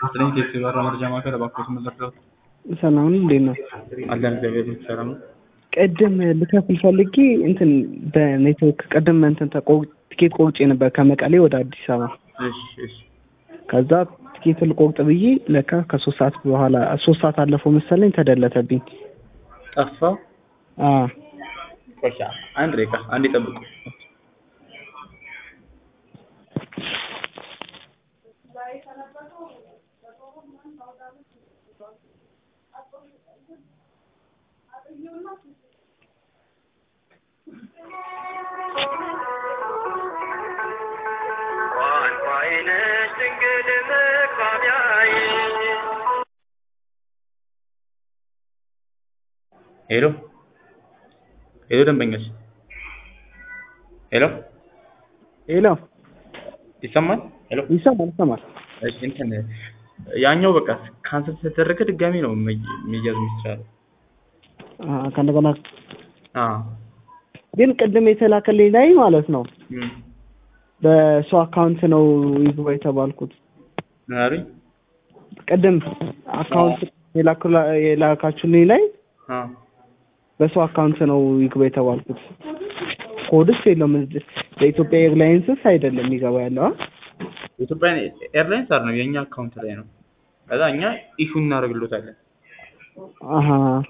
ስለኝ ቴክሲ በራ መረጃ ማዕከል እባክዎት መዘርጋት ሰላም ነው፣ እንዴት ነው? አለን እግዚአብሔር ሰላም ነው። ቅድም ልከፍል ፈልጌ እንትን በኔትወርክ ቅድም እንትን ተቆ- ትኬት ቆርጬ ነበር ከመቀሌ ወደ አዲስ አበባ። እሺ እሺ ከዛ ትኬት ልቆርጥ ብዬ ለካ ከሶስት ሰዓት በኋላ ሶስት ሰዓት አለፈው መሰለኝ ተደለተብኝ። ጠፋ። አ ቆሻ አንድ ደቂቃ አንዴ ጠብቁ። ቋንቋዬነሽ ድንግል መግባቢያዬ ሄሎ ሄሎ፣ ደንበኞች ሄሎ፣ ሄሎ፣ ይሰማል? ሄሎ፣ ይሰማል ይሰማል። እሺ እንትን ያኛው በቃ ካንሰል ስለተደረገ ድጋሚ ነው መይ- መያዝ የሚቻለው። አ ከእንደገና አዎ ግን ቅድም የተላከልኝ ላይ ማለት ነው እም፣ በሰው አካውንት ነው ይግባ የተባልኩት። ምን አሉኝ? ቅድም አካውንት የላኩላ- የላካችሁልኝ ላይ አዎ በሰው አካውንት ነው ይግባ የተባልኩት። ኮድስ የለውም እዚህ በኢትዮጵያ ኤርላይንስስ አይደለም ይገባ ያለው አ? የኢትዮጵያ ኤርላይንስ አይደለም የእኛ አካውንት ላይ ነው። ከዛ እኛ ኢሹ እናደርግሎታለን። አሀ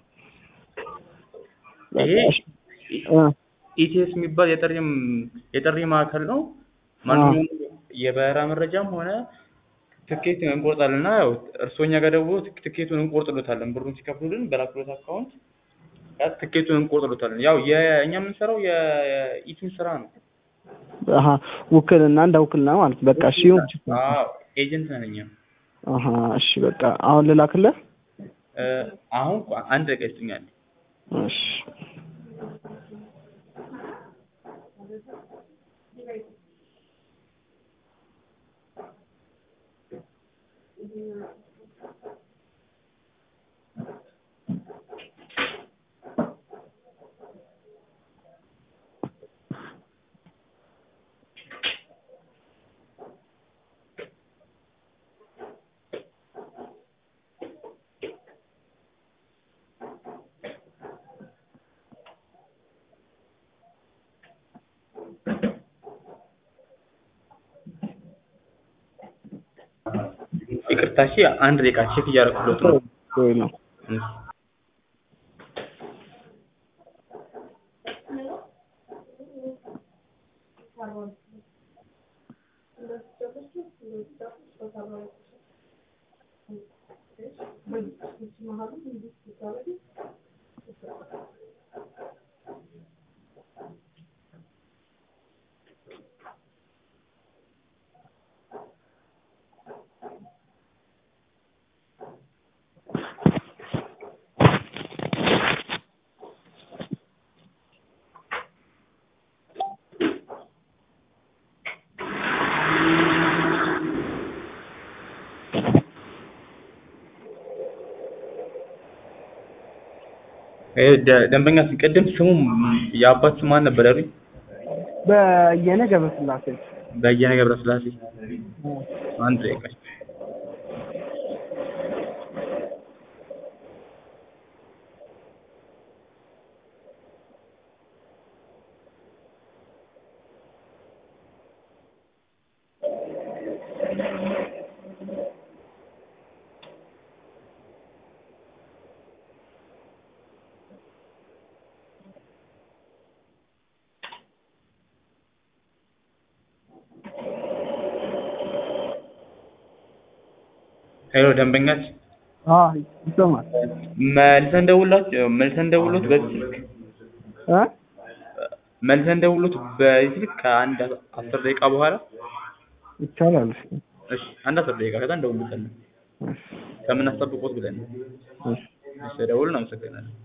ይሄ አ ኢቲኤስ የሚባል የጥሪም የጥሪ ማዕከል ነው። ማንኛውም የበረራ መረጃም ሆነ ትኬት እንቆርጣለን እና ያው እርስዎ እኛ ጋር ደውሎ ትክ- ትኬቱን እንቆርጥሎታለን። ብሩን ሲከፍሉልን በላክሎት አካውንት ያ ትኬቱን እንቆርጥሎታለን። ያው የእኛ የምንሰራው የኢቲን ስራ ነው። አሀ ውክልና እንደ ውክልና ማለት በቃ እሺ ይሁን። አዎ ኤጀንት ነን እኛ። አሀ እሺ በቃ አሁን ልላክልህ። እ፣ አሁን ቆይ አንድ ደቂቃ ይስጡኛል። እሺ ይቅርታ እሺ፣ አንድ ደቂቃ ቼክ እያደረኩለት ነው። ወይ ነው እሺ። ይሄ ደ- ደንበኛ ቅድም ስሙ የአባት ስም ማን ነበር ያሉኝ? በየነ ገብረስላሴ በየነ ገብረስላሴ። አንድ ደቂቃ ሄሎ ደንበኛች አ ይሰማል መልሰን ደውላት መልሰን ደውሎት በዚህ ስልክ አ መልሰን ደውሎት በዚህ ስልክ ከአንድ አስር ደቂቃ በኋላ ይቻላል። እሺ አንድ አስር ደቂቃ ከዛ እንደውልታለን እሺ ከምናስጠብቆት ብለን ነው። እሺ እሺ ደውሉን። አመሰግናለሁ።